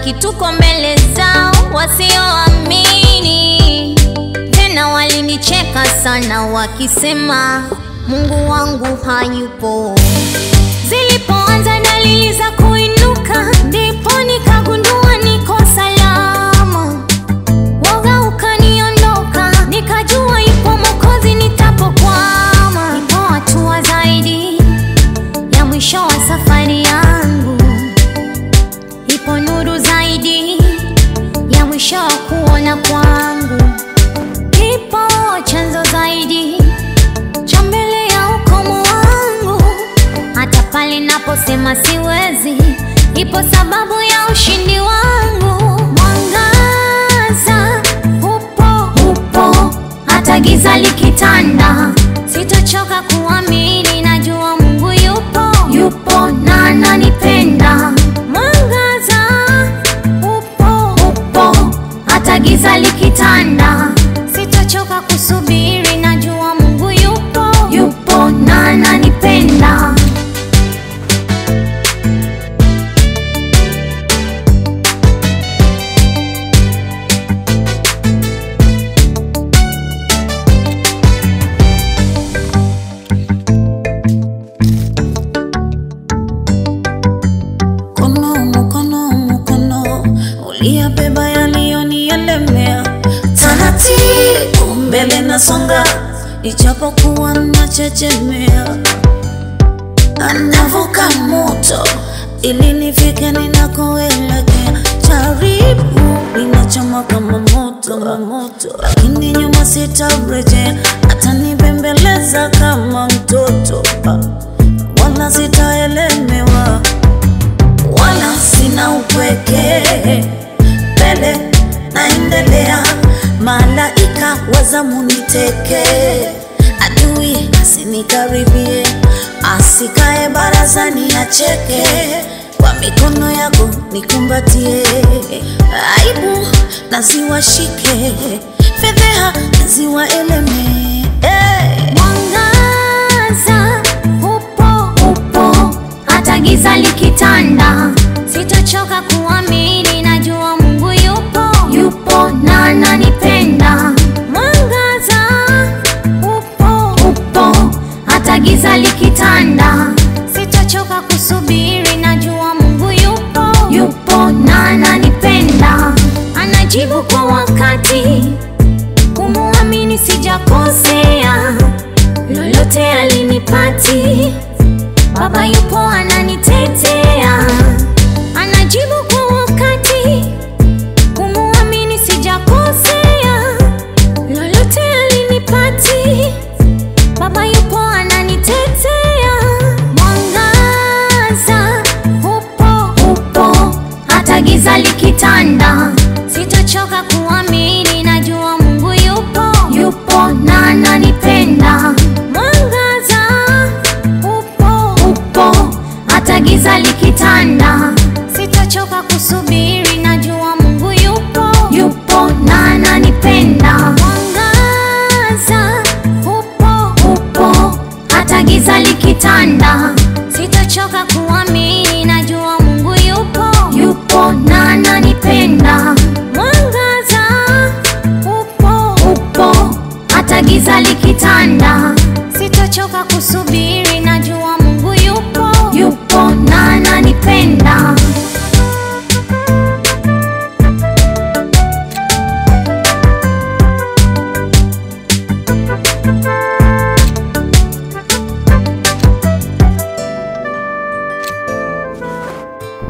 tukabaki tuko mbele zao wasioamini. Tena walinicheka sana wakisema Mungu wangu hayupo. Zilipoanza dalili za kuinuka, ndipo nikagundua niko salama. Woga ukaniondoka, nikajua ipo Mwokozi nitapokwama. Ipo hatua zaidi ya mwisho wa safari yangu, ipo nuru zaidi ya mwisho wa kuona kwangu, ipo chanzo zaidi cha mbele ya ukomo wangu. Hata pale naposema siwezi, ipo sababu ya ushindi wangu. Mwangaza upo, upo hata giza likitanda, sitochoka kuamini, najua Mungu yupo, yupo na ananipenda. Mwangaza upo, upo hata giza likitanda, sitochoka kusubiri, najua Mungu yupo, yupo na ananipenda. Mkono, mkono, mkono uliyabeba yaliyonielemea, taratibu mbele nasonga, ijapokuwa nachechemea, anavuka moto ili nifike ninakoelekea. Jaribu linachoma kama moto, kama moto, lakini nyuma sitarejea, atanibembeleza kama mtoto, wala sitaelemewa wala sina upweke, mbele naendelea, malaika wazamu niteke, adui asinikaribie, asikae barazani acheke, kwa mikono yako nikumbatie, aibu naziwashike, fedheha naziwaeleme hey. Mwangaza upo, upo hata giza likitanda, sitochoka kuamini, najua Mungu yupo, yupo na ananipenda. Mwangaza upo, upo hata giza likitanda, sitochoka kusubiri, najua Mungu yupo, yupo na ananipenda. Anajibu kwa wakati, kumuamini sijakosea lolote alinipati, Baba yupo ananitetea, anajibu kwa wakati, kumuamini sijakosea, lolote alinipati, Baba yupo ananitetea. Mwangaza upo, upo hata giza likitanda, sitochoka kuamini, najua Mungu yupo, yupo na ananipenda. Mwangaza upo, upo hata giza likitanda, sitochoka kusubiri, najua Mungu yupo, yupo na ananipenda. Mwangaza upo, upo hata giza likitanda, sitochoka kuamini, najua Mungu yupo, yupo na ananipenda. Mwangaza upo, upo hata giza likitanda, sitochoka kusubiri